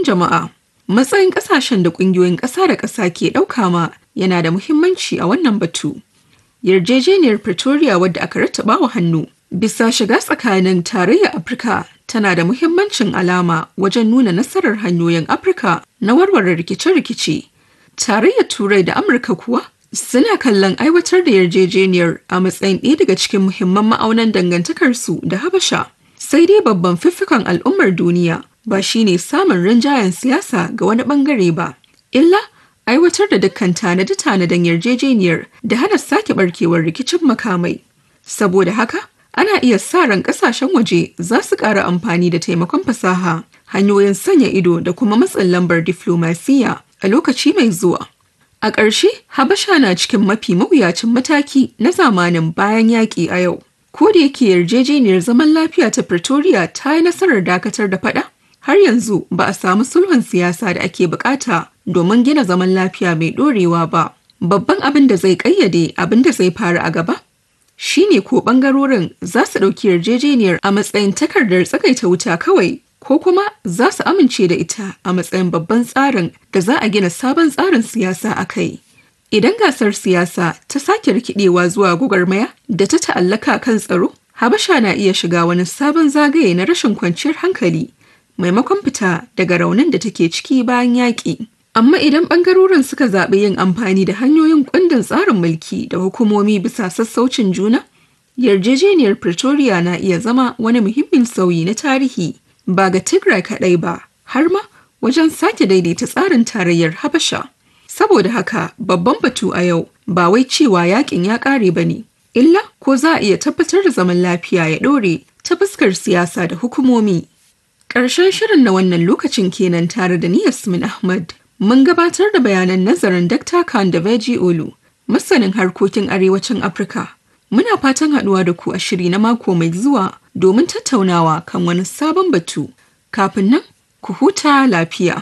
jama'a. Matsayin ƙasashen da ƙungiyoyin ƙasa da ƙasa ke ɗauka ma yana da muhimmanci a wannan batu. Yarjejeniyar Pretoria wadda aka rattaba wa hannu bisa shiga tsakanin tarayyar Afirka tana da muhimmancin alama wajen nuna nasarar hanyoyin Afirka na warware rikice-rikice. Tarayyar Turai da Amurka kuwa suna kallon aiwatar da yarjejeniyar a matsayin ɗaya daga cikin muhimman ma'aunan dangantakarsu da Habasha. Sai dai babban fiffikan al'ummar duniya ba shine samun rinjayen siyasa ga wani bangare ba, illa aiwatar da dukkan tanade-tanaden yarjejeniyar da hana sake barkewar rikicin makamai. Saboda haka, ana iya sa ran kasashen waje za su ƙara amfani da taimakon fasaha, hanyoyin sanya ido da kuma matsin lambar diflomasiyya a lokaci mai zuwa. A ƙarshe, Habasha na cikin mafi mawuyacin mataki na zamanin bayan yaƙi a yau. Ko da yake yarjejeniyar zaman lafiya ta Pretoria ta yi nasarar dakatar da faɗa, har yanzu ba a samu sulhun siyasa da ake bukata domin gina zaman lafiya mai ɗorewa ba. Babban abin da zai ƙayyade abin da zai faru a gaba shine ko ɓangarorin za su ɗauki yarjejeniyar a matsayin takardar tsagaita wuta kawai ko kuma za su amince da ita a matsayin babban tsarin da za a gina sabon tsarin siyasa a kai. Idan gasar siyasa ta sake rikidewa zuwa gwagwarmaya da ta ta'allaka kan tsaro, Habasha na iya shiga wani sabon zagaye na rashin kwanciyar hankali maimakon fita daga raunin da take ciki bayan yaƙi. Amma idan ɓangarorin suka zaɓi yin amfani da hanyoyin kundin tsarin mulki da hukumomi bisa sassaucin juna, yarjejeniyar Pretoria na iya zama wani muhimmin sauyi na tarihi ba ga Tigray kaɗai ba, har ma wajen sake daidaita tsarin tarayyar Habasha. Saboda haka babban batu a yau ba wai cewa yakin ya ƙare ba ne, illa ko za a iya tabbatar da zaman lafiya ya ɗore ta fuskar siyasa da hukumomi. Ƙarshen shirin na wannan lokacin kenan tare da ni Yasmin Ahmad. Mun gabatar da bayanan nazarin Dr. Khan da Veji Olu, masanin harkokin arewacin Afirka. Muna fatan haɗuwa da ku a shiri na mako mai zuwa domin tattaunawa kan wani sabon batu. Kafin nan, ku huta lafiya.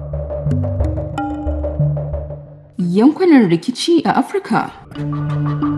Yankunan rikici a Afirka.